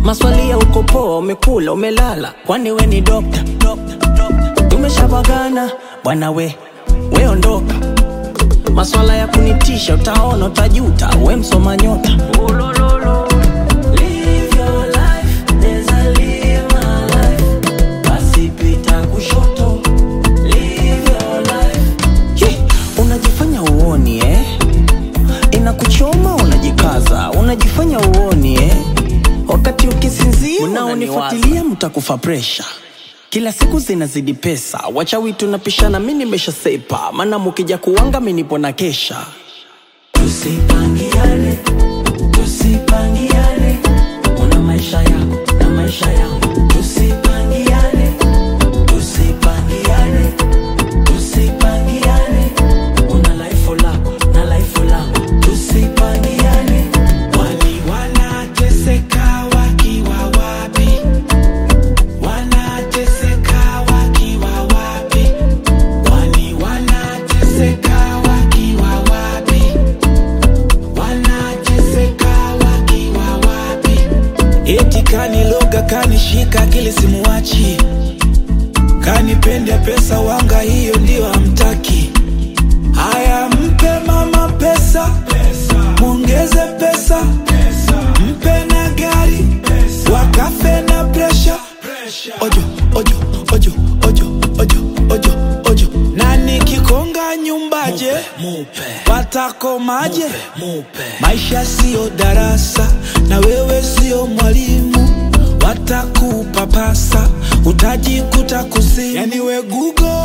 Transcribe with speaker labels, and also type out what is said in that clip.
Speaker 1: maswali ya uko poa, umekula umelala, kwani we ni dokta? Tumeshabagana bwana we, we ondoka. Maswala ya kunitisha, utaona utajuta, we msoma nyota. Live your life, neza live my life. Basi pita kushoto, live your life. Ye, unajifanya uoni eh? Inakuchoma unajikaza, unajifanya uoni eh? Wakati ukisinzia unaonifuatilia mtakufa presha. Kila siku zinazidi pesa, wachawi tunapishana, mi nimesha sepa, maana mukija kuwanga mi nipo na kesha. Tusipangiane, tusipangiane, una maisha yako na maisha yangu. Tusipangiane, tusipangiane, tusipangiane, una life lako na life langu. Tusipangiane,
Speaker 2: Wali wanateseka wakiwa wapi? Wanateseka wakiwa wapi? Wali wanateseka wakiwa wapi? Wanateseka wakiwa wapi? Eti kaniloga kanishika akili simuwachi, kanipende pesa wanga, hiyo ndio hamtaki. Haya, mpe mama pesa, mwongeze pesa, mpe na gari, wakafe na presha. Ojo, ojo, ojo, ojo, ojo, ojo, ojo. Na nikikonga nyumbaje, watakomaje? Maisha siyo darasa, na wewe siyo mwalimu, watakupapasa, utajikuta kuzimu. Yani we Google